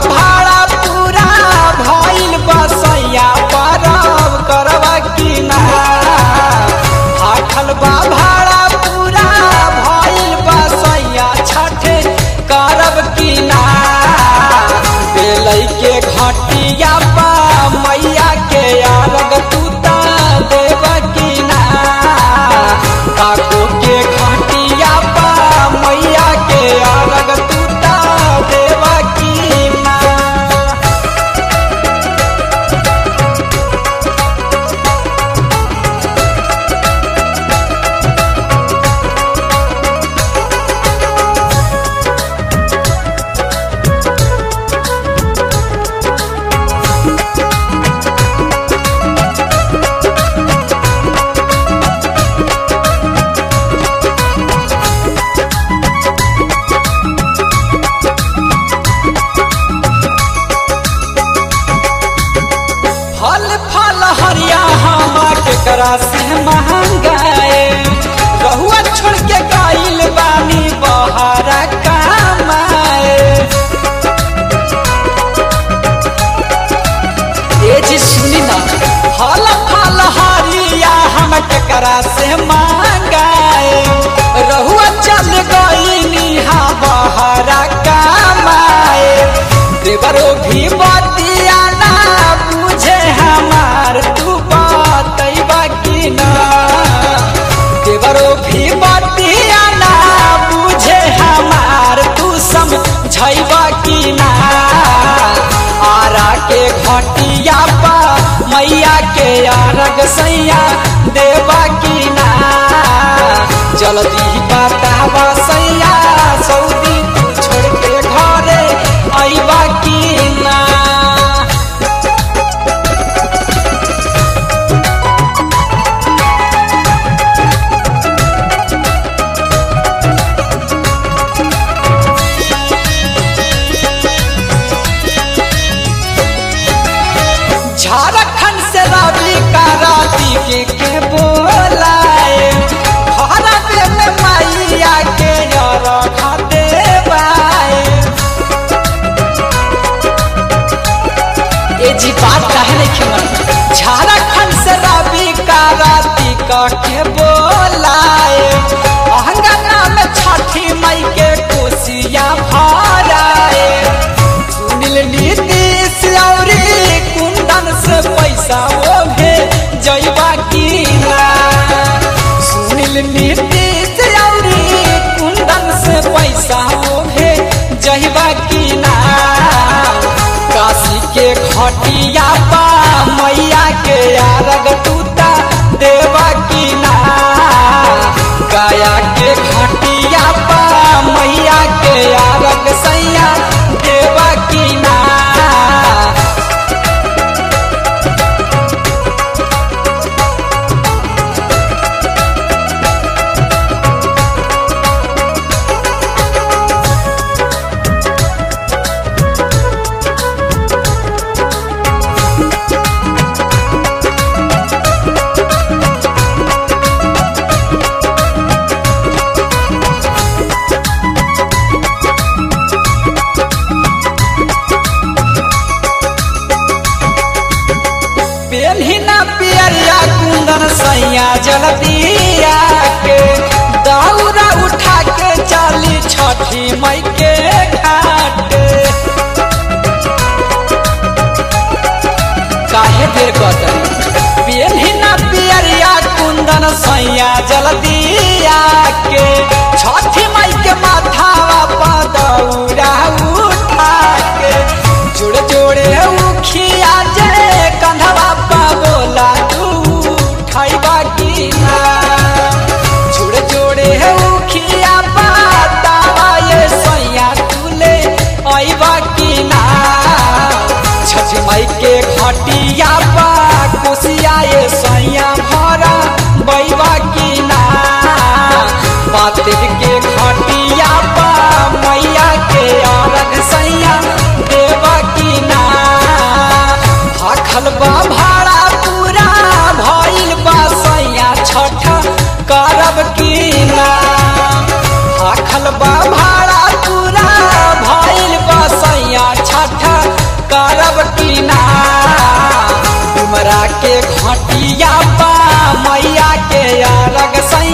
भाड़ा पूरा भइल बसैया परब करवा की ना भाखल बा भाड़ा पूरा भइल बसैया छठे करब की ना बेलै के घटिया पा मैया के अलग तूता देव की ना काको के घटिया पा मैया के अलग तूता देव की ना फल फल हरिया हमा के करा से महंगाए रहुआ छोड़ के गाइल बानी बहारा कमाए ए जी सुनी ना फल फल हरिया हम के करा से महंगाए रहुआ चल गइनी हा बहारा कमाए देवरो भी बतिया ना बुझे हमार तू बतैबा की ना देवरो भी बतिया ना बुझे हमार तू समझैबा की ना आरा के घटिया पा मैया के आरग सैया देवा की ना जल्दी बतावा सैया सऊदी तू छोड़ के घरे अइबा की ना झारखंड से रवि कराती के, के बोलाए भारत में मैया के रखा देवाए ए जी बात काहे नहीं खेमन झारखंड से रवि कराती का के बोलाए अहंगना में छठी मई के कोसिया भराए सुनील नीतीश औरी कुंदन से पैसा ओढ़े जैबा की ना सुनील नीतीश औरी कुंदन से पैसा ओढ़े जैबा की ना काशी के घटिया पा मैया के आरग तूता देवा की ना गाया के घटिया पा मैया के आरग सैया देवा की ना पेन्हिना पियरिया कुंदन सैया जलदिया के दौरा उठा के चली छठी मई के घाट काहे देर कतरी पेन्हिना पियरिया कुंदन सैया जलदिया के छठी मई के माथावा पर दौरा उठा के जोड़े जोड़े उखिया जे कंधवा पा बोला तू खाइबा की ना जोड़े जोड़े उखिया पा तावा ये सैया तुले आइबा की ना छठ मई के घटिया पा कोसिया ये सैया भरा बैबा की ना पातिर के घटिया पा मैया के अलग सैया देवा की ना भाखल बा भाड़ा पूरा भइल बा सैया छठ करब की ना भाखल बा भाड़ा पूरा भइल बा सैया छठ करब की ना डुमरा के घटिया बा मैया के अरग सैया